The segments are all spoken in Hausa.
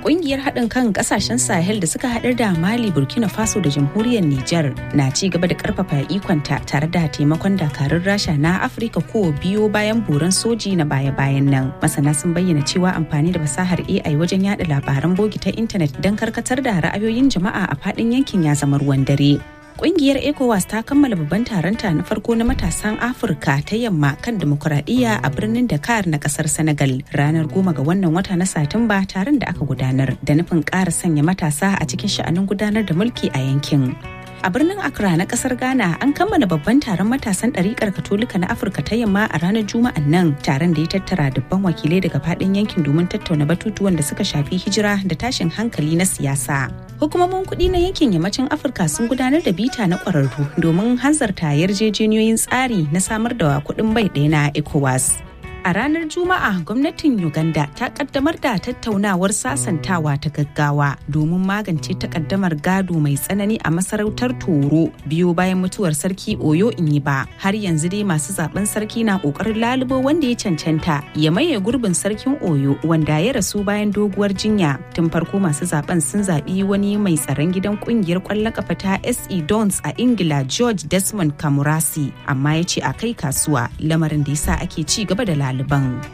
Ƙungiyar haɗin kan ƙasashen Sahel da suka haɗar da Mali, Burkina Faso da Jamhuriyar Nijar na ci gaba da ƙarfafa ikonta tare da taimakon dakarun Rasha na Afirka ko biyo bayan buran soji na baya-bayan nan. Masana sun bayyana cewa amfani da fasahar AI wajen yada labaran bogi ta intanet don karkatar da ra'ayoyin jama'a a faɗin yankin ya zama ruwan dare. Kungiyar ECOWAS ta kammala babban taronta na farko na matasan Afirka ta yamma kan demokuraɗiyya a birnin Dakar na ƙasar Senegal ranar goma ga wannan wata na Satumba taron da aka gudanar da nufin ƙara sanya matasa a cikin sha'anin gudanar da mulki a yankin. A birnin Accra na kasar Ghana an kammala babban taron matasan ɗariƙar Katolika na Afirka ta yamma a ranar Juma'an nan taron da ya tattara dubban wakilai daga faɗin yankin domin tattauna batutuwan da suka shafi hijira da tashin hankali na siyasa. Hukumomin kuɗi na yankin yammacin Afirka sun gudanar da bita na ƙwararru domin hanzarta yarjejeniyoyin tsari na samar da kuɗin bai ɗaya na ECOWAS. A ranar Juma'a gwamnatin Uganda ta kaddamar da tattaunawar sasantawa ta gaggawa domin magance takaddamar gado mai tsanani a masarautar Toro biyo bayan mutuwar sarki Oyo Inyiba. Har yanzu dai masu zaben sarki na kokarin lalubo wanda ya cancanta ya maye gurbin sarkin Oyo wanda ya rasu bayan doguwar jinya. Tun farko masu zaben sun zaɓi wani mai tsaron gidan kungiyar kwallon kafa ta SE Dons a Ingila George Desmond Kamurasi amma ya ce a kai kasuwa lamarin da yasa ake ci gaba da ɗaliban.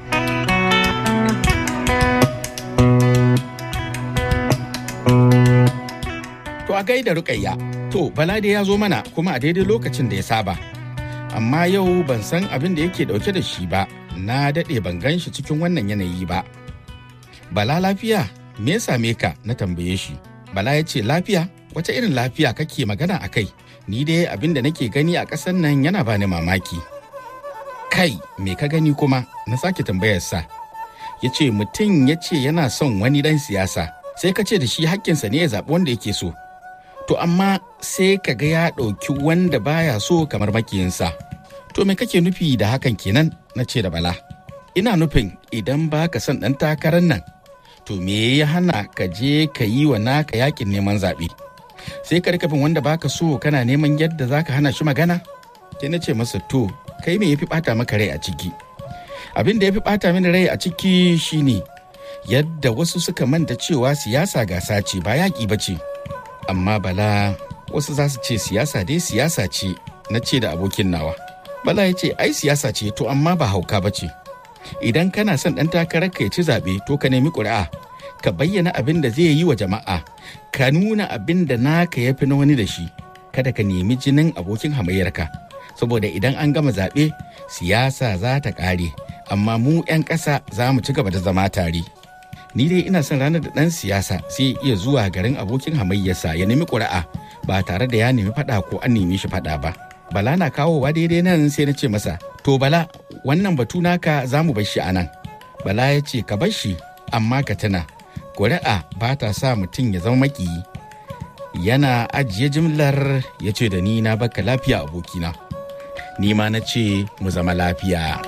To a gaida rukayya, to Bala da ya zo mana kuma a daidai lokacin da ya saba. Amma yau ban san abin da yake dauke da shi ba, na daɗe ban gan shi cikin wannan yanayi ba. Bala lafiya, me ya same ka na tambaye shi. Bala ya ce lafiya, wace irin lafiya kake magana a kai? Ni dai abin da nake gani a ƙasan nan yana bani mamaki. kai me ka gani kuma na sake tambayarsa ya ce mutum ya ce yana son wani dan siyasa sai ka ce da shi hakkinsa ne ya zaɓi wanda yake so to amma sai ka ga ya ɗauki wanda baya so kamar makiyinsa to me kake nufi da hakan kenan na ce da bala ina nufin idan ba ka son ɗan takarar nan to me ya hana ka je ka yi wa naka yakin neman zaɓe sai ka rikafin wanda baka so kana neman yadda za ka hana shi magana sai na ce masa to kai me yafi bata maka rai a ciki abin da yafi bata mini rai a ciki shine yadda wasu suka manta cewa siyasa gasa ce ba yaƙi ba ce amma bala wasu za su ce siyasa dai siyasa ce na ce da abokin nawa bala ya ce ai siyasa ce to amma ba hauka ba ce idan kana son ɗan takarar ka ya ci zaɓe to ka nemi ƙuri'a ka bayyana abin da zai yi wa jama'a ka nuna abin da naka ya fi na wani da shi kada ka nemi jinin abokin hamayyarka saboda idan an gama zaɓe siyasa za ta ƙare amma mu 'yan ƙasa za mu ci gaba da zama tare ni dai ina son ranar da ɗan siyasa sai iya zuwa garin abokin hamayyarsa ya nemi ƙuri'a ba tare da ya nemi faɗa ko an nemi shi faɗa ba bala na kawowa daidai nan sai na ce masa to bala wannan batu naka za mu bar shi a nan bala ya ce ka bar shi amma ka tuna ƙuri'a ba ta sa mutum ya zama makiyi yana ajiye jimlar ya ce da ni na baka lafiya abokina ni ma na ce mu zama lafiya.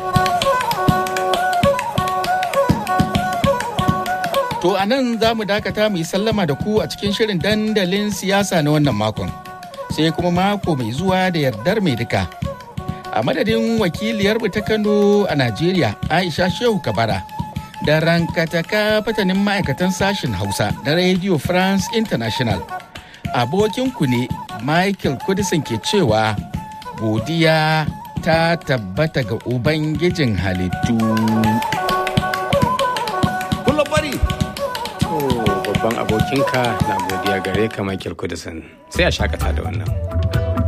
To a nan za mu dakata mu yi sallama da ku a cikin shirin dandalin siyasa na wannan makon. Sai kuma mako mai zuwa da yardar mai duka. A madadin wakiliyar ta Kano a Najeriya Aisha Shehu Kabara da rankataka fatanin ma'aikatan sashen Hausa da Radio France International. Abokinku ne Michael Kudisin ke cewa godiya ta tabbata ga Ubangijin halittu. bari. babban abokinka na godiya gare ka Michael Kudisin sai a shakata da wannan.